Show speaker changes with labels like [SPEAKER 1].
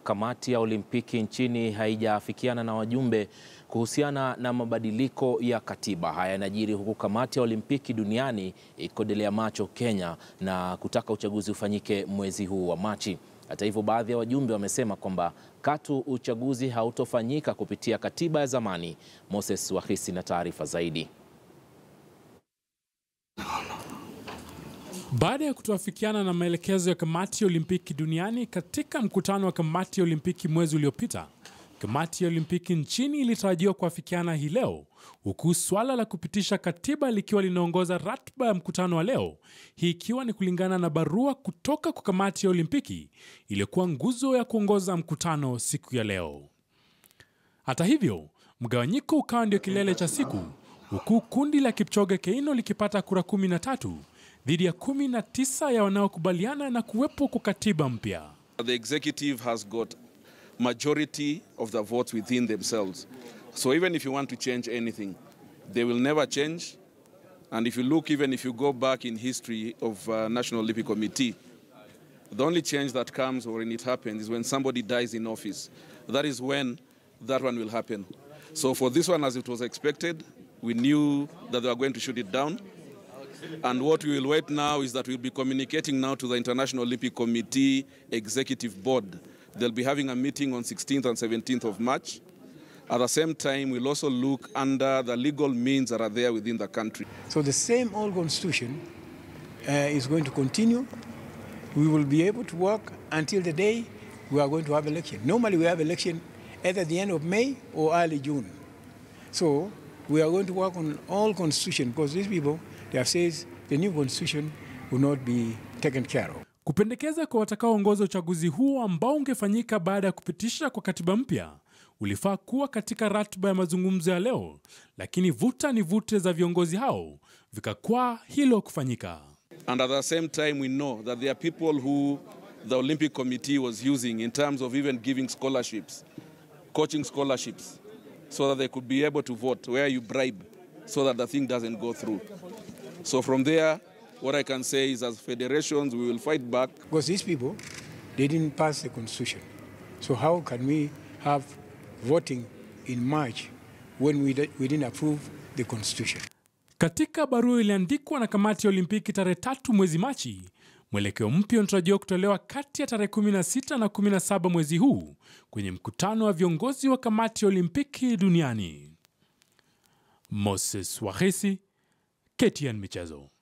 [SPEAKER 1] kamati ya Olimpiki nchini haijaafikiana na wajumbe kuhusiana na mabadiliko ya katiba. Haya yanajiri huku kamati ya Olimpiki duniani ikikodolea macho Kenya na kutaka uchaguzi ufanyike mwezi huu wa Machi. Hata hivyo, baadhi ya wajumbe wamesema kwamba katu uchaguzi hautofanyika kupitia katiba ya zamani. Moses Wahisi na taarifa zaidi.
[SPEAKER 2] Baada ya kutoafikiana na maelekezo ya kamati ya Olimpiki duniani katika mkutano wa kamati ya Olimpiki mwezi uliopita, kamati ya Olimpiki nchini ilitarajiwa kuafikiana hii leo, huku swala la kupitisha katiba likiwa linaongoza ratiba ya mkutano wa leo, hii ikiwa ni kulingana na barua kutoka kwa kamati ya Olimpiki iliyokuwa nguzo ya kuongoza mkutano siku ya leo. Hata hivyo, mgawanyiko ukawa ndio kilele cha siku, huku kundi la Kipchoge Keino likipata kura 13 dhidi ya 19 ya wanaokubaliana na kuwepo kwa katiba mpya.
[SPEAKER 3] The executive has got majority of the votes within themselves. So even if you want to change anything, they will never change. And if you look, even if you go back in history of uh, National Olympic Committee, the only change that comes or when it happens is when somebody dies in office. That is when that one will happen. So for this one, as it was expected, we knew that they were going to shoot it down. And what we will wait now is that we'll be communicating now to the International Olympic Committee Executive Board. They'll be having a meeting on 16th and 17th of March. At the same time, we'll also look under the legal means that are there within the country.
[SPEAKER 4] So the same old constitution uh, is going to continue. We will be able to work until the day we are going to have election. Normally we have election either the end of May or early June. So we are going to work on all constitution because these people, they have said the new constitution will not be taken care of.
[SPEAKER 2] Kupendekeza kwa watakaoongoza uchaguzi huo ambao ungefanyika baada ya kupitisha kwa katiba mpya ulifaa kuwa katika ratiba ya mazungumzo ya leo, lakini vuta ni vute za viongozi hao vikakwaa hilo kufanyika.
[SPEAKER 3] And at the same time, we know that there are people who the Olympic Committee was using in terms of even giving scholarships, coaching scholarships, so that they could be able to vote, where you bribe, so that the thing doesn't go through. So from there, what I can say is as federations, we will fight back.
[SPEAKER 4] Because these people, they didn't pass the constitution. So how can we have voting in March when we, we didn't approve the constitution?
[SPEAKER 2] Katika barua iliandikwa na kamati ya Olimpiki tarehe tatu mwezi Machi, mwelekeo mpya unatarajiwa kutolewa kati ya tarehe 16 na 17 mwezi huu kwenye mkutano wa viongozi wa kamati ya Olimpiki duniani. Moses Wahesi, KTN Michezo.